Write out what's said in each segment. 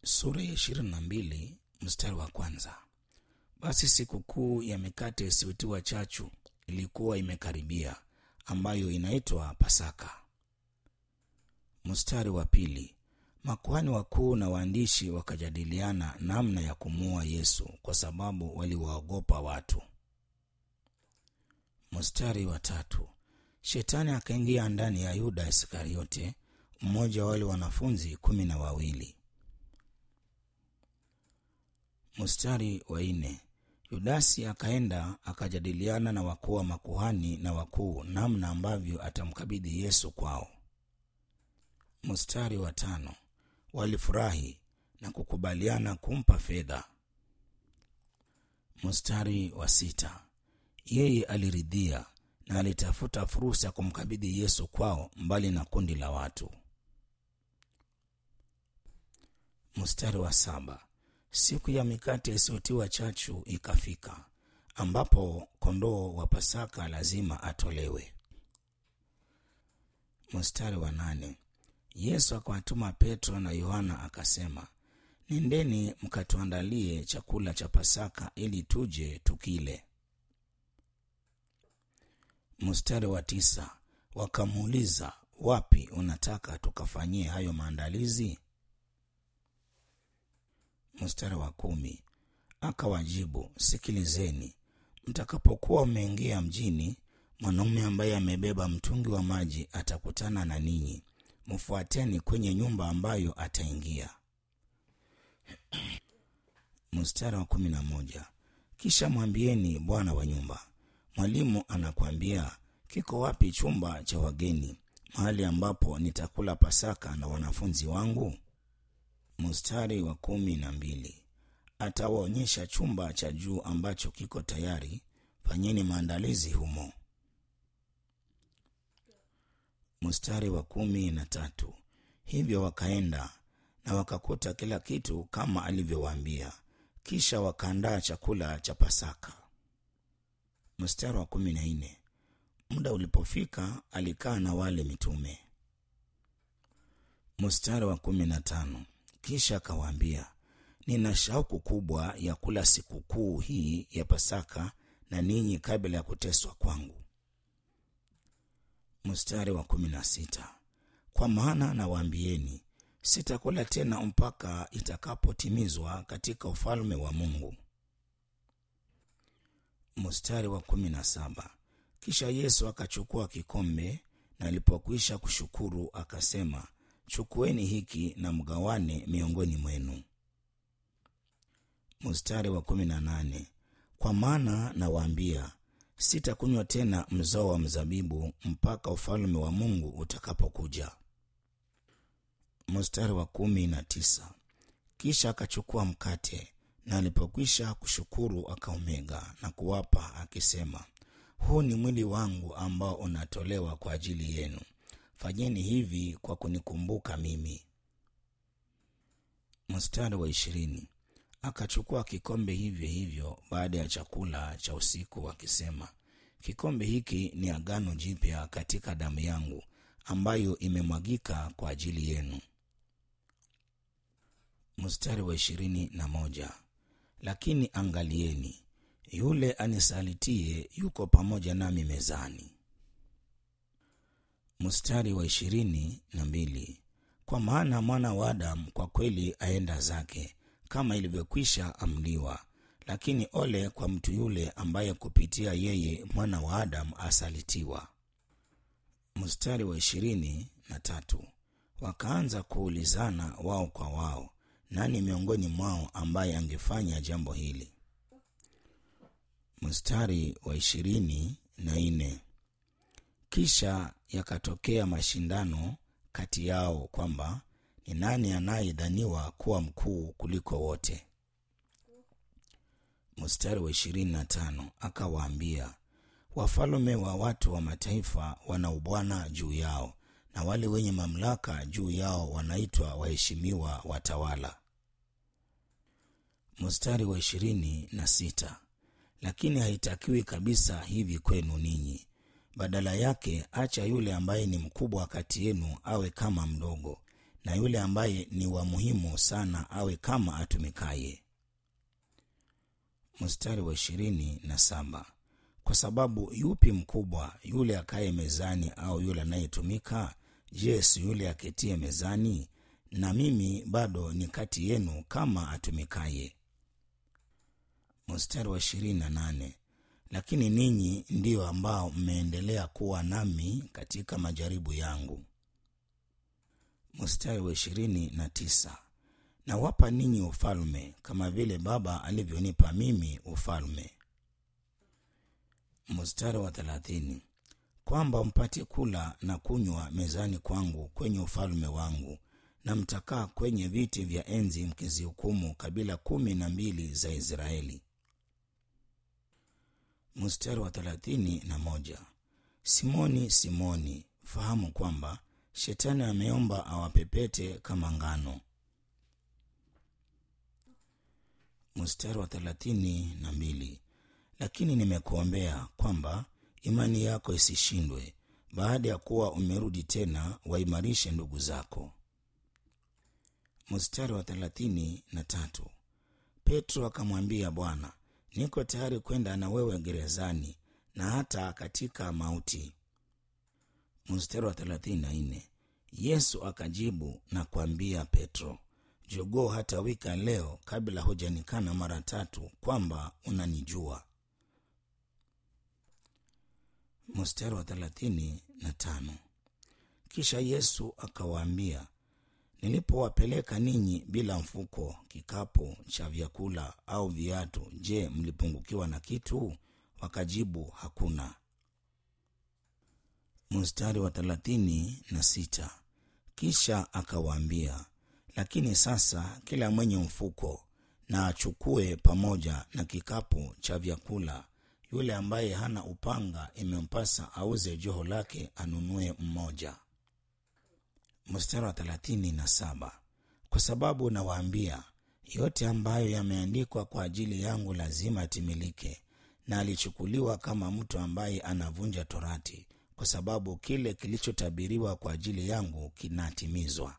sura ya ishirini na mbili mstari wa kwanza. Basi sikukuu ya mikate isiyotiwa chachu ilikuwa imekaribia, ambayo inaitwa Pasaka. Mstari wa pili. Makuhani wakuu na waandishi wakajadiliana namna ya kumuua Yesu kwa sababu waliwaogopa watu. Mstari wa tatu. Shetani akaingia ndani ya Yuda Iskariote, mmoja wa wale wanafunzi kumi na wawili. Mstari wa nne. Yudasi akaenda akajadiliana na wakuu wa makuhani na wakuu namna ambavyo atamkabidhi Yesu kwao. Mstari wa tano. Walifurahi na kukubaliana kumpa fedha. Mstari wa sita. Yeye aliridhia na alitafuta fursa ya kumkabidhi Yesu kwao mbali na kundi la watu. Mstari wa saba. Siku ya mikate isiyotiwa chachu ikafika, ambapo kondoo wa Pasaka lazima atolewe. Mstari wa nane. Yesu akawatuma Petro na Yohana akasema, nendeni mkatuandalie chakula cha Pasaka ili tuje tukile. Mstari wa tisa. Wakamuuliza, wapi unataka tukafanyie hayo maandalizi? Mstari wa kumi. Akawajibu, sikilizeni, mtakapokuwa mmeingia mjini, mwanaume ambaye amebeba mtungi wa maji atakutana na ninyi, mfuateni kwenye nyumba ambayo ataingia. Mstari wa kumi na moja. Kisha mwambieni bwana wa nyumba, mwalimu anakwambia, kiko wapi chumba cha wageni, mahali ambapo nitakula Pasaka na wanafunzi wangu? Mstari wa kumi na mbili. Atawaonyesha chumba cha juu ambacho kiko tayari, fanyeni maandalizi humo. Mstari wa kumi na tatu. Hivyo wakaenda na wakakuta kila kitu kama alivyowaambia, kisha wakaandaa chakula cha Pasaka. Mstari wa kumi na nne. Muda ulipofika, alikaa na wale mitume. Mstari wa kumi na tano. Kisha akawaambia, nina shauku kubwa ya kula sikukuu hii ya Pasaka na ninyi kabla ya kuteswa kwangu. Mstari wa kumi na sita. Kwa maana nawaambieni, sitakula tena mpaka itakapotimizwa katika ufalme wa Mungu. Mstari wa kumi na saba. Kisha Yesu akachukua kikombe na alipokwisha kushukuru akasema, chukueni hiki na mgawane miongoni mwenu. Mstari wa kumi na nane. Kwa maana nawaambia, sitakunywa tena mzao wa mzabibu mpaka ufalme wa Mungu utakapokuja. Mstari wa kumi na tisa. Kisha akachukua mkate na alipokwisha kushukuru akaumega na kuwapa akisema, huu ni mwili wangu ambao unatolewa kwa ajili yenu, fanyeni hivi kwa kunikumbuka mimi. Mstari wa ishirini. Akachukua kikombe hivyo hivyo baada ya chakula cha usiku akisema, kikombe hiki ni agano jipya katika damu yangu ambayo imemwagika kwa ajili yenu. Mstari wa ishirini na moja. Lakini angalieni, yule anisalitie yuko pamoja nami mezani. Mstari wa ishirini na mbili. Kwa maana mwana wa Adamu kwa kweli aenda zake kama ilivyokwisha amliwa, lakini ole kwa mtu yule ambaye kupitia yeye mwana wa Adamu asalitiwa. Mstari wa ishirini na tatu. Wakaanza kuulizana wao kwa wao, nani miongoni mwao ambaye angefanya jambo hili? Mstari wa ishirini na nne. Kisha yakatokea mashindano kati yao kwamba ni nani anayedhaniwa kuwa mkuu kuliko wote. Mstari wa ishirini na tano. Akawaambia, wafalme wa watu wa mataifa wana ubwana juu yao, na wale wenye mamlaka juu yao wanaitwa waheshimiwa watawala. Mstari wa ishirini na sita. Lakini haitakiwi kabisa hivi kwenu ninyi. Badala yake, acha yule ambaye ni mkubwa kati yenu awe kama mdogo, na yule ambaye ni wa muhimu sana awe kama atumikaye. Mstari wa ishirini na saba kwa sababu yupi mkubwa, yule akaye mezani au yule anayetumika? Je, si yule aketie mezani? Na mimi bado ni kati yenu kama atumikaye. Mstari wa ishirini na nane lakini ninyi ndiyo ambao mmeendelea kuwa nami katika majaribu yangu. Mstari wa ishirini na tisa nawapa ninyi ufalme kama vile Baba alivyonipa mimi ufalme. Mstari wa thelathini kwamba mpate kula na kunywa mezani kwangu kwenye ufalme wangu, na mtakaa kwenye viti vya enzi mkizihukumu kabila kumi na mbili za Israeli. Mstari wa thelathini na moja Simoni, Simoni, fahamu kwamba Shetani ameomba awapepete kama ngano. Mstari wa thelathini na mbili lakini nimekuombea kwamba imani yako isishindwe, baada ya kuwa umerudi tena, waimarishe ndugu zako. Mstari wa thelathini na tatu Petro akamwambia Bwana, niko tayari kwenda na wewe gerezani na hata katika mauti. Mstari wa thelathini na nne Yesu akajibu na kuambia Petro, jogoo hata wika leo kabla hujanikana mara tatu kwamba unanijua. Mstari wa thelathini na tano kisha Yesu akawaambia, nilipowapeleka ninyi bila mfuko, kikapu cha vyakula au viatu, je, mlipungukiwa na kitu? Wakajibu, hakuna. Mstari wa thelathini na sita kisha akawaambia, lakini sasa kila mwenye mfuko na achukue pamoja na kikapu cha vyakula. Yule ambaye hana upanga imempasa auze joho lake anunue mmoja. Mstari wa thelathini na saba kwa sababu nawaambia, yote ambayo yameandikwa kwa ajili yangu lazima yatimilike. Na alichukuliwa kama mtu ambaye anavunja torati, kwa sababu kile kilichotabiriwa kwa ajili yangu kinatimizwa.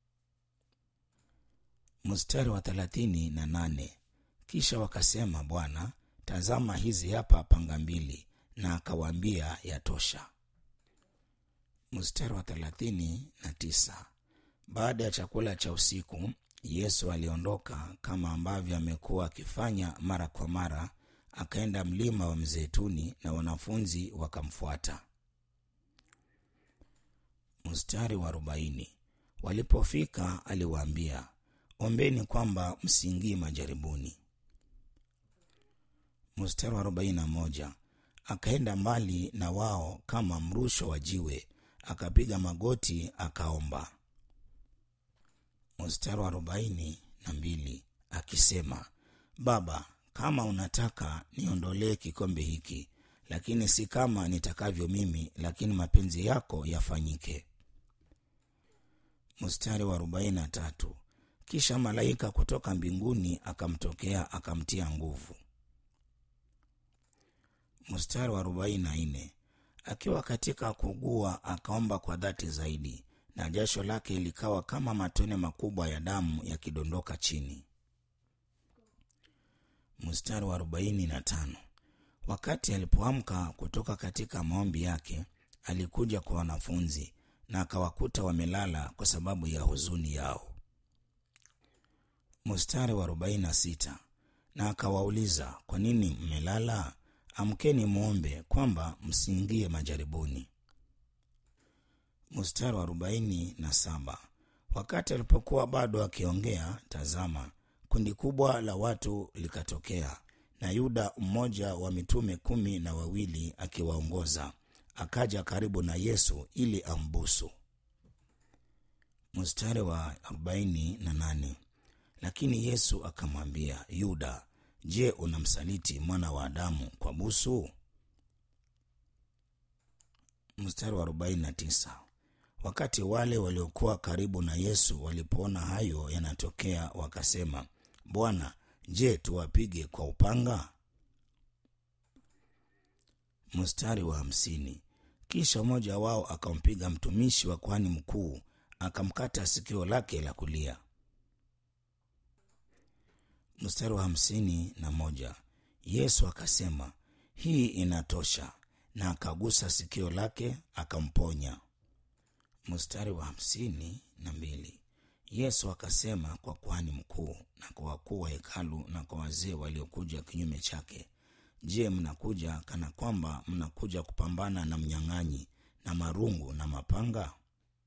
Mstari wa thelathini na nane kisha wakasema, Bwana, tazama hizi hapa panga mbili. Na akawaambia, yatosha. Mstari wa thelathini na tisa baada ya chakula cha usiku, Yesu aliondoka kama ambavyo amekuwa akifanya mara kwa mara, akaenda mlima wa Mzeituni na wanafunzi wakamfuata. Mstari wa arobaini walipofika aliwaambia, ombeni kwamba msiingie majaribuni. Mstari wa arobaini na moja akaenda mbali na wao kama mrusho wa jiwe, akapiga magoti akaomba. Mstari wa arobaini na mbili akisema, Baba, kama unataka niondolee kikombe hiki, lakini si kama nitakavyo mimi, lakini mapenzi yako yafanyike. Mstari wa arobaini na tatu kisha malaika kutoka mbinguni akamtokea akamtia nguvu. Mstari wa arobaini na nne akiwa katika kugua akaomba kwa dhati zaidi, na jasho lake likawa kama matone makubwa ya damu yakidondoka chini. Mstari wa arobaini na tano wakati alipoamka kutoka katika maombi yake, alikuja kwa wanafunzi na akawakuta wamelala kwa sababu ya huzuni yao. Mstari wa arobaini na sita na akawauliza, kwa nini mmelala? Amkeni mwombe kwamba msiingie majaribuni. Mstari wa arobaini na saba wakati alipokuwa bado akiongea, tazama, kundi kubwa la watu likatokea, na Yuda mmoja wa mitume kumi na wawili akiwaongoza, akaja karibu na Yesu ili ambusu. Mstari wa arobaini na nane lakini Yesu akamwambia Yuda, Je, unamsaliti mwana wa Adamu kwa busu? Mstari wa 49 wakati wale waliokuwa karibu na Yesu walipoona hayo yanatokea, wakasema, Bwana, je, tuwapige kwa upanga? Mstari wa hamsini kisha mmoja wao akampiga mtumishi wa kuhani mkuu, akamkata sikio lake la kulia. Mstari wa hamsini na moja Yesu akasema, hii inatosha, na akagusa sikio lake akamponya. Mstari wa hamsini na mbili Yesu akasema kwa kuhani mkuu na kwa wakuu wa hekalu na kwa wazee waliokuja kinyume chake, Je, mnakuja kana kwamba mnakuja kupambana na mnyang'anyi na marungu na mapanga?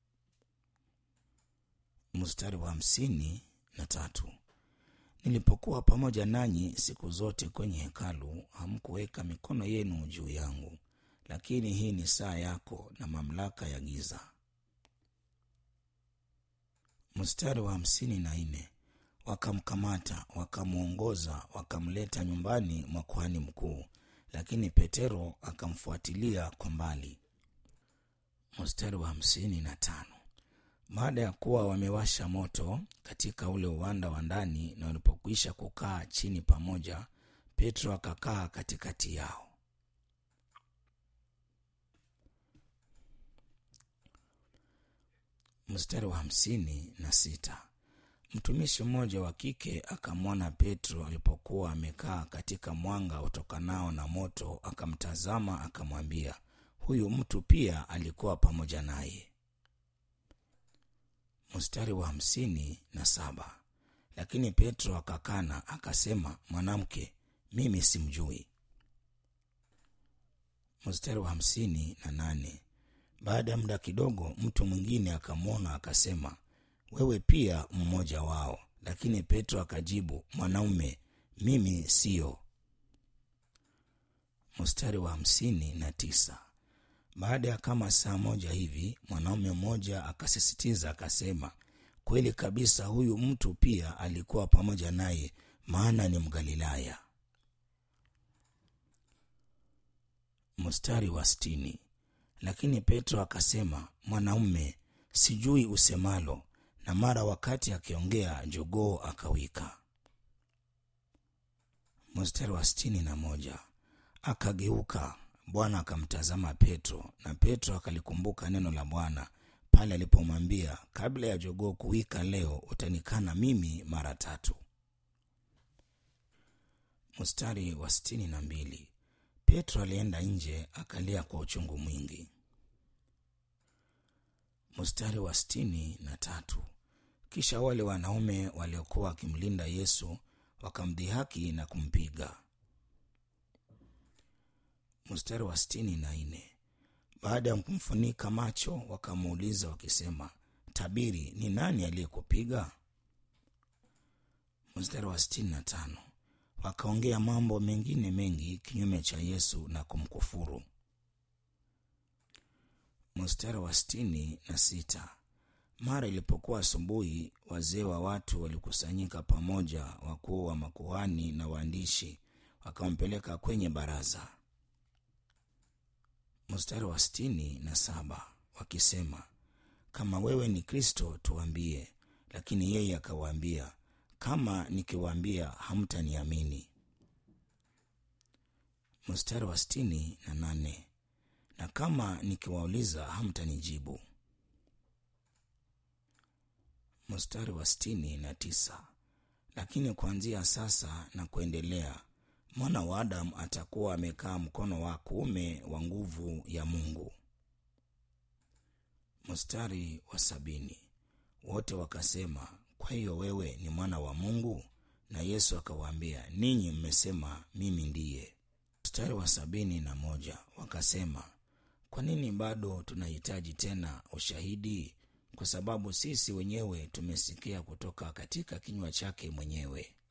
Mstari wa hamsini na tatu Nilipokuwa pamoja nanyi siku zote kwenye hekalu, hamkuweka mikono yenu juu yangu, lakini hii ni saa yako na mamlaka ya giza. Mstari wa hamsini na nne wakamkamata wakamwongoza, wakamleta nyumbani mwa kuhani mkuu, lakini Petero akamfuatilia kwa mbali. Mstari wa hamsini na tano baada ya kuwa wamewasha moto katika ule uwanda wa ndani na walipokwisha kukaa chini pamoja, Petro akakaa katikati yao. Mstari wa hamsini na sita mtumishi mmoja wa kike akamwona Petro alipokuwa amekaa katika mwanga utokanao na moto, akamtazama akamwambia, huyu mtu pia alikuwa pamoja naye. Mstari wa hamsini na saba lakini Petro akakana akasema, mwanamke, mimi simjui. Mstari wa hamsini na nane baada ya muda kidogo, mtu mwingine akamwona akasema, wewe pia mmoja wao. Lakini Petro akajibu, mwanaume, mimi siyo. Mstari wa hamsini na tisa baada ya kama saa moja hivi mwanaume mmoja akasisitiza akasema, kweli kabisa, huyu mtu pia alikuwa pamoja naye, maana ni Mgalilaya. Mstari wa sitini lakini Petro akasema, mwanaume, sijui usemalo. Na mara wakati akiongea, jogoo akawika. Mstari wa sitini na moja akageuka Bwana akamtazama Petro, na Petro akalikumbuka neno la Bwana pale alipomwambia, kabla ya jogoo kuwika leo utanikana mimi mara tatu. Mstari wa sitini na mbili Petro alienda nje akalia kwa uchungu mwingi. Mstari wa sitini na tatu kisha wale wanaume waliokuwa wakimlinda Yesu wakamdhihaki na kumpiga. Mstari wa sitini na nne baada ya kumfunika macho wakamuuliza wakisema, tabiri, ni nani aliyekupiga? Mstari wa sitini na tano wakaongea mambo mengine mengi kinyume cha Yesu na kumkufuru. Mstari wa sitini na sita mara ilipokuwa asubuhi, wazee wa watu walikusanyika pamoja, wakuu wa makuhani na waandishi, wakampeleka kwenye baraza. Mstari wa sitini na saba wakisema, kama wewe ni Kristo tuambie. Lakini yeye akawaambia, kama nikiwaambia hamtaniamini. Mstari wa sitini na nane na kama nikiwauliza hamtanijibu. Mstari wa sitini na tisa lakini kuanzia sasa na kuendelea mwana wa Adamu atakuwa amekaa mkono wa kuume wa nguvu ya Mungu. Mstari wa sabini wote wakasema, kwa hiyo wewe ni mwana wa Mungu? Na Yesu akawaambia, ninyi mmesema mimi ndiye. Mstari wa sabini na moja wakasema, kwa nini bado tunahitaji tena ushahidi? Kwa sababu sisi wenyewe tumesikia kutoka katika kinywa chake mwenyewe.